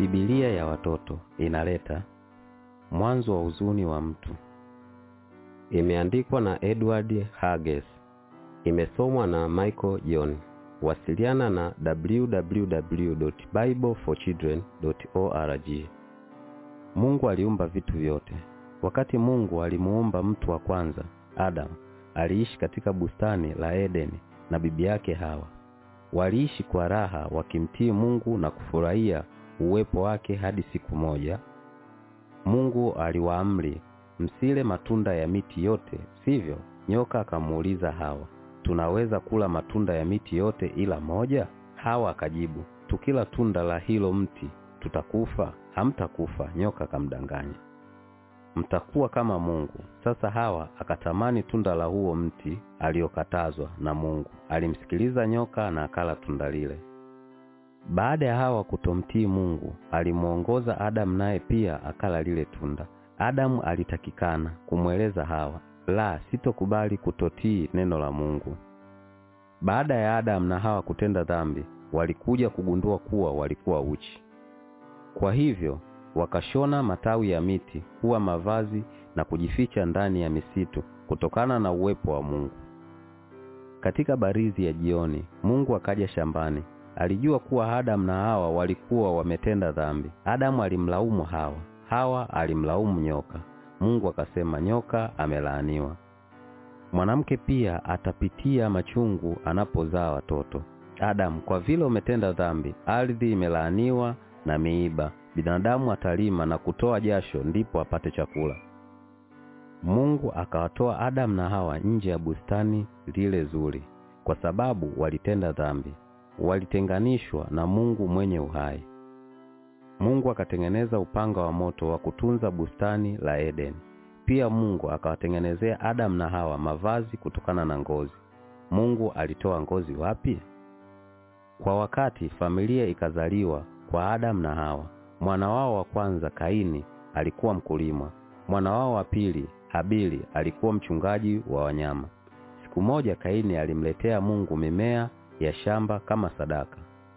Biblia ya watoto inaleta mwanzo wa huzuni wa mtu. Imeandikwa na Edward Hages. Imesomwa na Michael John. Wasiliana na www.bibleforchildren.org. Mungu aliumba vitu vyote. Wakati Mungu alimuumba mtu wa kwanza, Adam, aliishi katika bustani la Edeni na bibi yake Hawa. Waliishi kwa raha wakimtii Mungu na kufurahia uwepo wake hadi siku moja Mungu aliwaamri msile matunda ya miti yote, sivyo? Nyoka akamuuliza Hawa, tunaweza kula matunda ya miti yote ila moja? Hawa akajibu, tukila tunda la hilo mti tutakufa. Hamtakufa, nyoka akamdanganya, mtakuwa kama Mungu. Sasa Hawa akatamani tunda la huo mti aliokatazwa na Mungu. Alimsikiliza nyoka na akala tunda lile. Baada ya Hawa kutomtii Mungu, alimuongoza Adamu naye pia akala lile tunda. Adamu alitakikana kumweleza Hawa, la, sitokubali kutotii neno la Mungu. Baada ya Adamu na Hawa kutenda dhambi, walikuja kugundua kuwa walikuwa uchi. Kwa hivyo wakashona matawi ya miti kuwa mavazi na kujificha ndani ya misitu kutokana na uwepo wa Mungu. Katika barizi ya jioni, Mungu akaja shambani. Alijua kuwa Adamu na Hawa walikuwa wametenda dhambi. Adamu alimlaumu Hawa, Hawa alimlaumu nyoka. Mungu akasema, nyoka amelaaniwa. Mwanamke pia atapitia machungu anapozaa watoto. Adamu, kwa vile umetenda dhambi, ardhi imelaaniwa na miiba. Binadamu atalima na kutoa jasho, ndipo apate chakula. Mungu akawatoa Adamu na Hawa nje ya bustani lile zuri, kwa sababu walitenda dhambi walitenganishwa na Mungu mwenye uhai. Mungu akatengeneza upanga wa moto wa kutunza bustani la Edeni. Pia Mungu akawatengenezea Adamu na Hawa mavazi kutokana na ngozi. Mungu alitoa ngozi wapi? Kwa wakati familia ikazaliwa kwa Adamu na Hawa. Mwana wao wa kwanza Kaini alikuwa mkulima. Mwana wao wa pili Habili alikuwa mchungaji wa wanyama. Siku moja Kaini alimletea Mungu mimea ya shamba kama sadaka.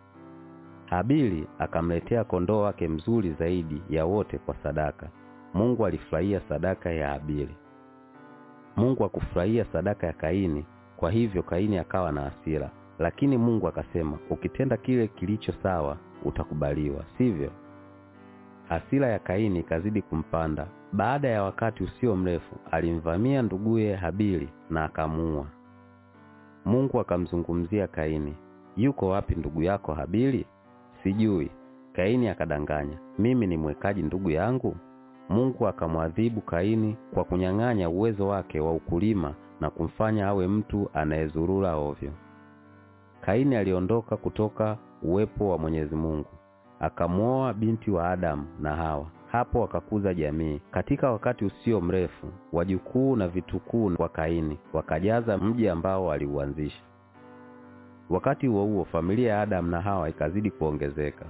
Habili akamletea kondoo wake mzuri zaidi ya wote kwa sadaka. Mungu alifurahia sadaka ya Habili. Mungu hakufurahia sadaka ya Kaini, kwa hivyo Kaini akawa na hasira. Lakini Mungu akasema, ukitenda kile kilicho sawa utakubaliwa, sivyo? Hasira ya Kaini ikazidi kumpanda. Baada ya wakati usio mrefu, alimvamia nduguye Habili na akamuua. Mungu akamzungumzia Kaini, yuko wapi ndugu yako Habili? Sijui. Kaini akadanganya, mimi ni mwekaji ndugu yangu? Mungu akamwadhibu Kaini kwa kunyang'anya uwezo wake wa ukulima na kumfanya awe mtu anayezurura ovyo. Kaini aliondoka kutoka uwepo wa Mwenyezi Mungu, akamwoa binti wa Adamu na Hawa. Hapo wakakuza jamii. Katika wakati usio mrefu, wajukuu na vitukuu wa Kaini wakajaza mji ambao aliuanzisha. Wakati huo huo, familia ya Adamu na Hawa ikazidi kuongezeka.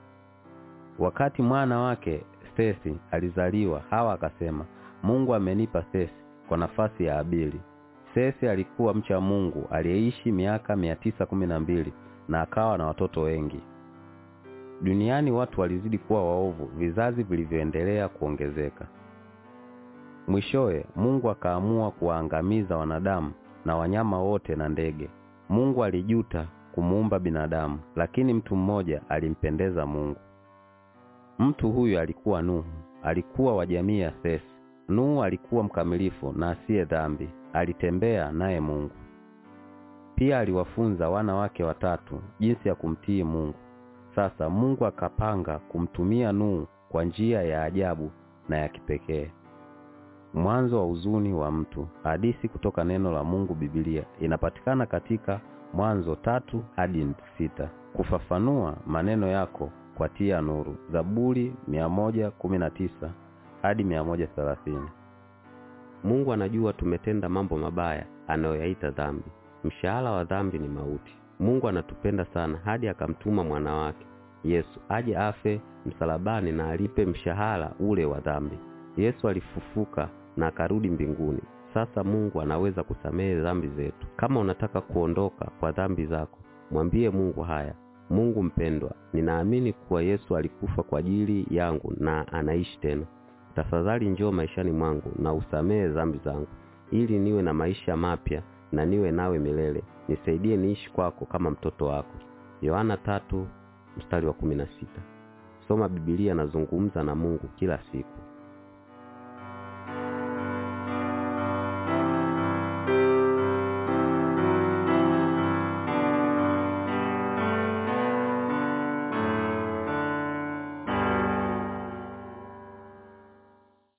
Wakati mwana wake Sesi alizaliwa, Hawa akasema, Mungu amenipa Sesi kwa nafasi ya Habili. Sesi alikuwa mcha Mungu aliyeishi miaka mia tisa kumi na mbili na akawa na watoto wengi. Duniani watu walizidi kuwa waovu, vizazi vilivyoendelea kuongezeka. Mwishowe Mungu akaamua kuwaangamiza wanadamu na wanyama wote na ndege. Mungu alijuta kumuumba binadamu, lakini mtu mmoja alimpendeza Mungu. Mtu huyu alikuwa Nuhu, alikuwa wa jamii ya Sesi. Nuhu alikuwa mkamilifu na asiye dhambi, alitembea naye Mungu. Pia aliwafunza wana wake watatu jinsi ya kumtii Mungu. Sasa Mungu akapanga kumtumia Nuhu kwa njia ya ajabu na ya kipekee. Mwanzo wa huzuni wa mtu. Hadithi kutoka neno la Mungu Biblia inapatikana katika Mwanzo tatu hadi sita. Kufafanua maneno yako kwa tia nuru. Zaburi mia moja kumi na tisa hadi mia moja thelathini. Mungu anajua tumetenda mambo mabaya anayoyaita dhambi. Mshahara wa dhambi ni mauti. Mungu anatupenda sana hadi akamtuma mwana wake Yesu aje afe msalabani na alipe mshahara ule wa dhambi. Yesu alifufuka na akarudi mbinguni. Sasa Mungu anaweza kusamehe dhambi zetu. Kama unataka kuondoka kwa dhambi zako, mwambie Mungu haya: Mungu mpendwa, ninaamini kuwa Yesu alikufa kwa ajili yangu na anaishi tena. Tafadhali njoo maishani mwangu na usamehe dhambi zangu, ili niwe na maisha mapya na niwe nawe milele. Nisaidie niishi kwako kama mtoto wako. Yohana tatu mstari wa kumi na sita. Soma Biblia na zungumza na Mungu kila siku.